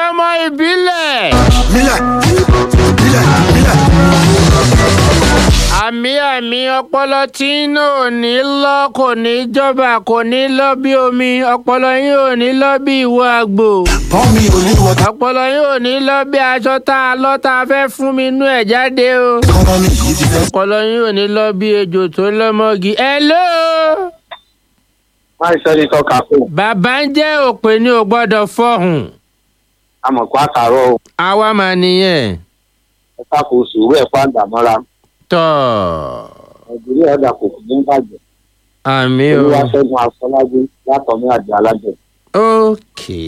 ọmọ ìbílẹ̀. Mílẹ̀ mílẹ̀ mílẹ̀. àmì àmì ọpọlọ tí inú ò ní lọ kò ní jọba kò ní lọ bí omi ọpọlọ yín ò ní lọ bí ìwọ àgbò Tọ́ mi ò ní wọ ọpọlọ yín ò ní lọ bí aṣọ tá a lọ tá a fẹ́ fún mi inú ẹ̀ jáde o kọ́nọ́mì yìí ti fẹ́. ọpọlọ yín ò ní lọ bí ejò tó lọ́mọgi hello máa ń sẹ́ni tọ́ka fún bàbá ń jẹ́ òpè ní o gbọ́dọ̀ fọ̀hùn amọ̀kọ́ àtàrọ̀ o àwa mà nìyẹn ẹ káko sùúrù ẹ̀ pàǹdà mọ́ra tọ́ nàìjíríà ọ̀dà kò kù ní bàjẹ́ àmì o olúwaṣẹ́gun afọlájú látọ̀mí àjẹ́ alájẹ ókè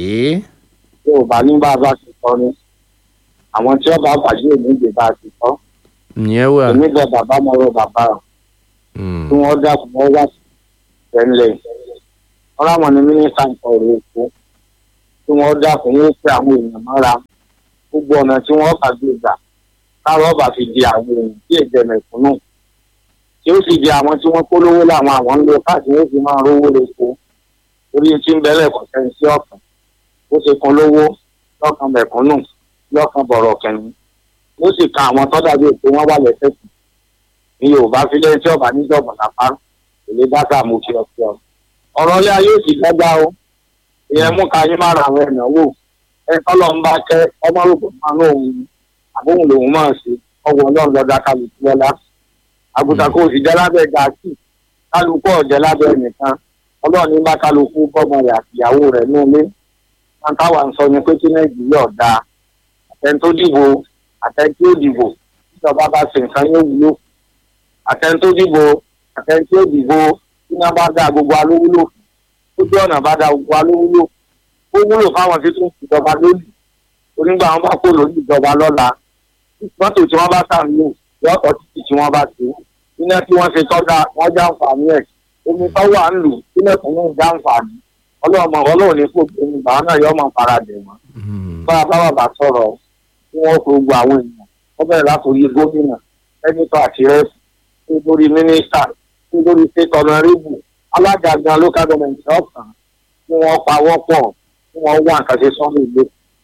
tí ò bá ní bá a bá ti kọ́ ni àwọn tí ọba bàjẹ́ òní ìgbè bá a ti kọ́ ìyẹn wà èmi bẹ bàbá mọ́rọ̀ bàbá rẹ̀ Mm. tí wọ́n dákun wọ́n wá sí tẹ́lẹ̀ wọ́n láwọn ní mínísítà nǹkan ọ̀rọ̀ èkó tí wọ́n dákun wọ́n pé àwọn èèyàn mọ́ra gbogbo ọ̀nà tí wọ́n bá gbé gbà káwọn ọba fi di àwọn èèyàn tí èdè mẹ̀kúnnù tí ó sì di àwọn tí wọ́n kó lówó láwọn àwọn ń lo káàkiri ó fi máa rówó lóko orí tí ń bẹ́lẹ̀ kọ̀ sẹ́ni sí ọ̀kan ó ṣe kan lówó lọ́kàn mẹ̀kúnnù lọ́kàn bọ̀rọ̀ kẹ́ni ó sì ka àwọn tọ́jà bíi pé wọ́n wà lẹ́sẹ̀ kù ní yorùbá fílẹ̀ tí ọba níjọba lápá kò lè dá sáà mú kí ọ sí ọ. ọ̀rọ̀ ilé ayé òsì dájá o ìyẹn mú ká yín má ra àwọn ìnáwó ẹ tọ́lọ̀ ń bá kẹ́ ọmọ rògbò máa ń òun àbóhùn lòun máa ṣe ọwọ́ ọlọ́run lọ́dá kálukú lọ́lá. àgùntàn kò sì jẹ́ lábẹ́ gàásì kálukú ọ̀jẹ́ lábẹ́ nìkan ọlọ́run ní bá kálukú bọ́mọ rẹ̀ àtìyàwó rẹ̀ ní ilé. wọn táwa ń sọ ni pé kí nàìjíríà ọ̀dà àtẹni tó dìbò àtẹni tí ó dìbò ìjọba bá ṣe nǹkan yóò wúlò àtẹni tó dìbò àtẹni tí ó dìbò tí wọn bá dá gbogbo alówúlò ojú ọ̀nà bá dá gbogbo alówúlò ó wúlò fáwọn tí tún ìjọba lónìí onígbà wọn bá kó lórí ìjọba lọ́la mọ́tò tí wọ́n bá tà ń lò yọ̀ọ̀tọ̀ títì tí wọ́n bá ṣe iná tí wọ́n ṣe tọ́jà wọ́n já àǹfààní ẹ̀ omi tó wà ń lò sílẹ̀ tó ń já àǹfààní ọlọ́mọ ọlọ́run ní kò tó ní bàá náà yọ ọmọ faradẹ̀ wọn Mm. bá a bá bàbá sọ̀rọ̀ tí wọ́n kó gbogbo àwọn èèyàn wọ́n bẹ̀rẹ̀ látòrí gómìnà sẹ́nitọ̀ àti rẹ́pù tí lórí mínísítà tí lórí state honourable alága gan local government ọ̀kan tí wọ́n pawọ́ pọ̀ tí wọ́n wá nǹkan ṣe sọ́rọ̀ ilé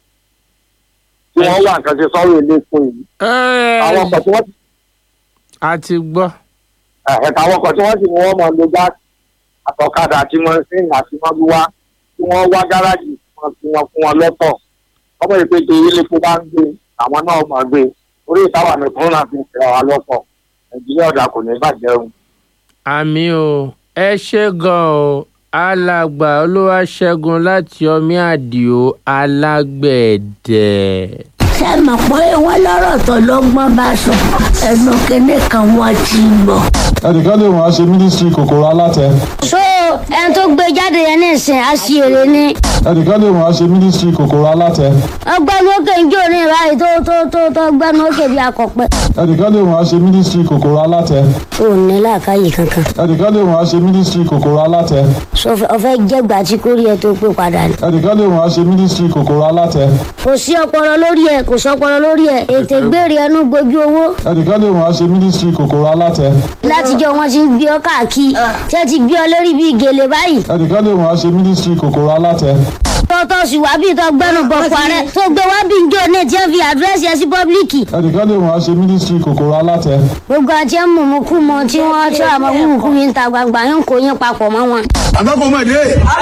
tí wọ́n wá nǹkan ṣe sọ́rọ̀ ilé fún yìí àwọn ọkọ̀ tí wọ́n a ti gbọ́ ẹ̀ka àwọn ọkọ̀ tí wọ́n sì ní wọ́n máa lo gáàsì àtọ̀kadà àti mọ́sìn àti mọ́bíwá tí wọ́n wá gáràjì wọn fi wọn fún wọn lọ́tọ̀ ọmọ ìpètè ilé epo bá ń gbé àwọn náà máa gbé orí ìtawà nìkan náà fi ń fẹ́ wa lọ́pọ̀ nàìjíríà ọ̀dà kò ní bàjẹ́ o. àmì o ẹ ṣe gan o alàgbà olúwaṣẹ́gun láti ọmí àdìo alágbẹ̀dẹ. ṣé mọ̀ pé wọ́n lọ́rọ̀ tó lọ́gbọ́n bá sọ ẹnu kínní kan wọ́n ti gbọ́. ẹnìkan lè wọ́n á ṣe mínísítírì kòkòrò alátẹ so ẹni tó gbé jáde yẹn ní ìsìn àṣìírí ni ẹnìkan lè wọ́n á ṣe mínísítírì kòkòrò alátẹ ọgbẹ́ni òkè ń jó ní ìbáyìí tó tó tó tó gbẹ́ni òkè bí akọ̀pẹ́. ẹnìkan lè wọ́n á ṣe mínísítírì kòkòrò alátẹ ò ní làákàyè kankan ẹnìkan lè wọ́n á ṣe mínísítírì kòkòrò alátẹ so ọfẹ́ jẹ́gbà tí kò rí ẹ tó pé padà ni. ẹnìkan lè wọ́n á ṣe mínísítírì kòkòrò alátẹ kò sí ọpọlọ lórí ẹ kò sọpọlọ lórí ẹ ètè gbére ẹnu gbojú owó ẹnìkan lè wọ́n á ṣe mínísítírì kòkòrò alátẹ látijọ́ wọn ti ń gbé ọ káàkiri tí ẹ ti gbé ọ lórí bíi gèlè báyìí ẹnìkan lè wọ́n á ṣe mínísítírì kòkòrò alátẹ tọ́tọ́ sì wá bí tó gbẹ́nu bọ̀pọ̀ rẹ tó gbé wá bí njó ní tí ẹ fi àdírẹ́sì ẹ sí pọ́blíkì ẹnìkan lè wọ́n á ṣe mínísítírì kòkòrò alátẹ gbogbo àti ẹ mùmú kú mọ tí wọ́n tí àmọ́ mùmú kú yín ta gbangba yín kò yín papọ̀ mọ́ wọn. Àgbàkọ̀mọ̀dé.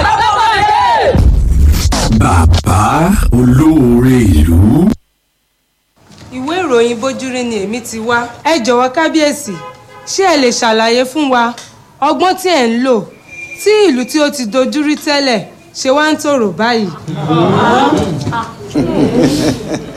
bàbá olóore ìlú. ìwé ìròyìn bójúrí ni èmi ti wá ẹ jọ̀wọ́ kábíyèsí ṣé ẹ lè ṣàlàyé fún wa ọgbọ́n tí ẹ̀ ń lò tí ìlú tí ó ti dojúrí tẹ́lẹ̀ ṣe wá ń tòrò báyìí.